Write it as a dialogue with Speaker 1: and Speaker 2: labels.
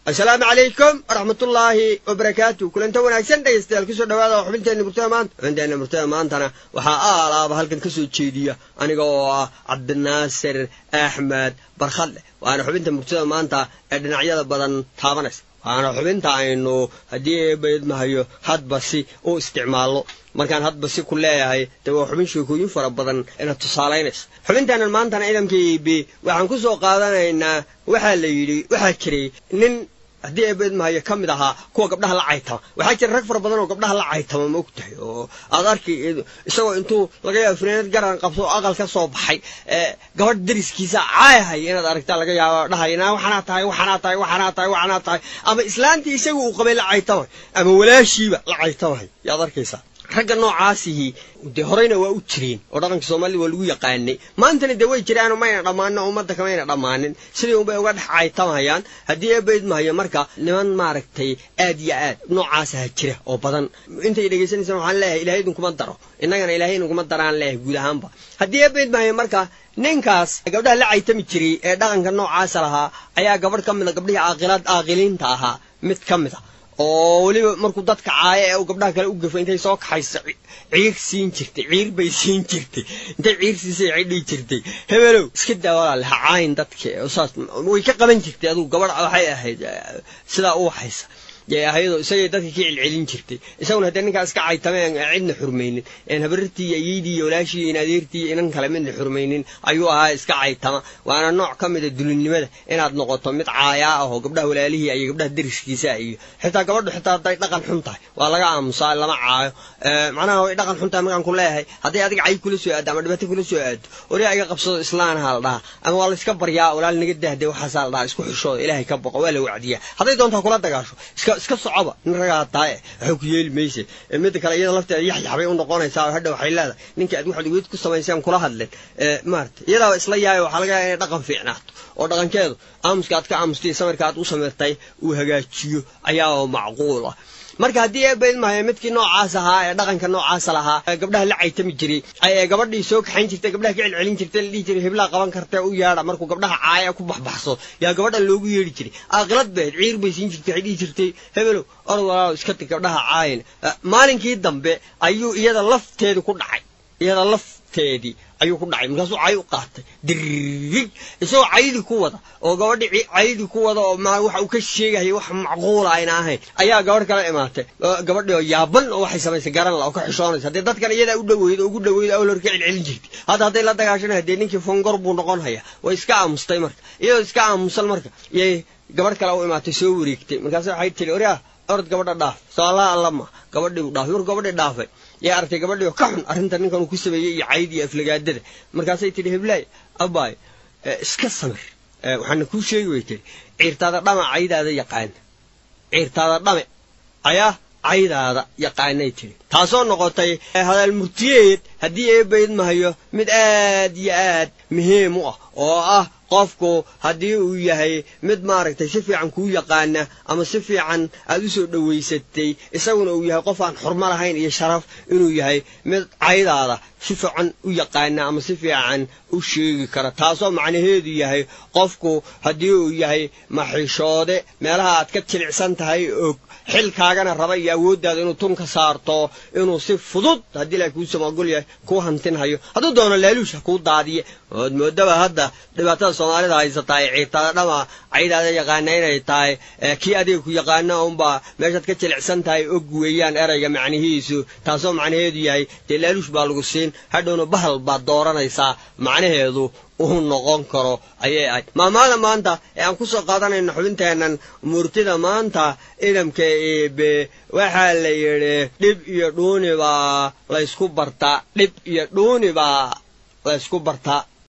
Speaker 1: assalaamu calaykum waraxmatullaahi wabarakaatu kulanta wanaagsan dhegaystayaal kusoo dhawaada xubinteenna murtada maanta xubinteenna murtada maantana waxaa aalaaba halkan ka soo jeediya aniga oo ah cabdinaasir axmed barkhadle waana xubinta murtada maanta ee dhinacyada badan taabanaysa waana xubinta aynu haddii eebaydmahayo hadba si u isticmaalno markaan hadba si ku leeyahay dee waa xubin sheekooyin fara badan ina tusaalaynaysa xubinteennan maantana ciidanka eb waxaan ku soo qaadanaynaa waxaa la yidhi waxaa jiray nin haddii eebeedmahayo ka mid ahaa kuwa gabdhaha la caytama waxaa jira rag fara badan oo gabdhaha la caytama ma og tahay oo aad arki isagoo intuu laga yaabo finaanad garan qabso oo aqal ka soo baxay gabadh dariskiisa caayahay inaad aragtaa laga yaabo dhahayna waxanaa tahay waxanaa tahay waxanaa tahay waxanaa tahay ama islaantii isaga uu qabay la caytamay ama walaashiiba la caytamay yaad arkaysaa ragga noocaasihi dee horeyna waa u jireen oo dhaqanka soomaalida waa lagu yaqaanay maantana dee way jiraanoo mayna dhammaanin oo ummadda kamayna dhammaanin sidii unbay uga dhex caytamahayaan haddii eebaydmahayo marka niman maaragtay aad iyo aad noocaasa ha jira oo badan intay dhegaysanaysaan waxaan leeyahay ilahay idinkuma daro innagana ilahay idinkuma daraan leeyahay guud ahaanba haddii eebaydmahayo marka ninkaas gabdhaha la caytami jiray ee dhaqanka noocaasa lahaa ayaa gabadh ka mid a gabdhihii aaqilaad aaqiliinta ahaa mid ka mid a oo weliba markuu dadka caayo ee uu gabdhaha kale u gafo intay soo kaxayso ciir siin jirtay ciir bay siin jirtay intay ciir siisay waxay dhihi jirtay hebelow iska daa walaale ha caayin dadka saas way ka qaban jirtay adugu gabadh waxay ahayd sidaa u waxaysa yay ahayadoo isagay dadka ka celcelin jirtay isaguna haddee ninkaa iska caytameen cidna xurmaynin een habarartii iyo ayeydii iyo walaashii iyo adeertii iyo inan kale midna xurmaynin ayuu ahaa iska caytama waana nooc ka mida dulinnimada inaad noqoto mid caayaa ah oo gabdhaha walaalihii iyo gabdhaha dariskiisa iyo xitaa gabadhu xitaa hadday dhaqan xun tahay waa laga aamusaa lama caayo macnaha way dhaqan xun tahay markaan ku leeyahay hadday adiga cay kula soo aado ama dhibaato kula soo aado oria iga qabsado islaanaha la dhaha ama waa la iska baryaa walaal naga dahde waxaasaa la dhaha isku xishooda ilaahay ka boqo waa la wacdiyaa hadday doontaa kula dagaasho iska iska socoba nin ragaa tahay waxay ku yeeli mayse midda kale iyada lafteeda yaxyaxbay u noqonaysaa oo hadha waxay leedahay ninkii aad waxaad weyd ku samayseen kula hadleen maarata iyadaaba isla yahay waxaa laga yaaba inay dhaqan fiicnaato oo dhaqankeedu aamuska aad ka aamustay samirka aad u samirtay uu hagaajiyo ayaa macquul ah marka haddii eebaydmahayo midkii noocaas ahaa ee dhaqanka noocaasa lahaa gabdhaha la caytami jiray ee gabadhii soo kaxayn jirtay gabdhaha ka celcelin jirtay la dhihi jiray hiblaa qaban kartee u yeedha markuu gabdhaha caaya ku baxbaxso yaa gabadhan loogu yeedhi jiray aqilad beed ciir bay siin jirtay waxay dhihi jirtay hebelow orod walaalow iska tig gabdhaha caayina maalinkii dambe ayuu iyada lafteedu ku dhacay iyada lafteedii ayuu ku dhacay markaasuu cay u qaatay dirig isagoo caydi ku wada oo gabadhi caydi ku wada oo waxa uu ka sheegaya wax macquula ayna ahayn ayaa gabadh kala imaatay gabadhi oo yaaban oo waxay samaysay garan la oo ka xishoonaysa haddee dadkan iyadaa u dhaweyd oo ugu dhaweyd awal hor ka celcelin jirtay hadda hadday la dagaashana dee ninkii fongor buu noqon haya way iska aamustay marka iyadoo iska aamusan marka yay gabadh kale u imaatay soo wareegtay markaas waxay tiri oryaa orod gabadha dhaaf soolaa allama gabadhii u dhaafay markuu gabadhii dhaafay yaa aragtay gabadhii oo ka xun arrinta ninkan uu ku sameeyey iyo cayd iyo aflagaadada markaasay tidhi heblaay abaay iska samir waxaana kuu sheegi way tiri ciirtaada dhama caydaada yaqaana ciirtaada dhame ayaa caydaada yaqaanay tiri taasoo noqotay hadaal murtiyeed haddii eebaydmahayo mid aad iyo aad muhiim u ah oo ah qofku haddii uu yahay mid maaragtay si fiican kuu yaqaana ama si fiican aad u soo dhowaysatay isaguna uu yahay qof aan xurmo lahayn iyo sharaf inuu yahay mid caydaada si fiican u yaqaana ama si fiican u sheegi kara taasoo macnaheedu yahay qofku haddii uu yahay maxishoode meelaha aad ka jilicsan tahay og xilkaagana raba iyo awooddaada inuu tun ka saarto inuu si fudud haddii la kuu samagol yahay kuu hantinhayo hadduu doono laaluusha kuu daadiye ood moodaba hadda dhibaatada soomaalida haysataa ee ciirtaada dhama caydaada yaqaana inay tahay kii adiga ku yaqaana unbaa meeshaad ka jilicsan tahay og weeyaan erayga macnihiisu taasoo macnaheedu yahay dee laaluush baa lagu siin hadhowna bahal baad dooranaysaa macnaheedu uu noqon karo ayay ahayd maamaada maanta ee aan ku soo qaadanayno xubinteennan murtida maanta idamka eebe waxaa la yidhi dhib iyo dhuuni baa laysku bartaa dhib iyo dhuuni baa laysku bartaa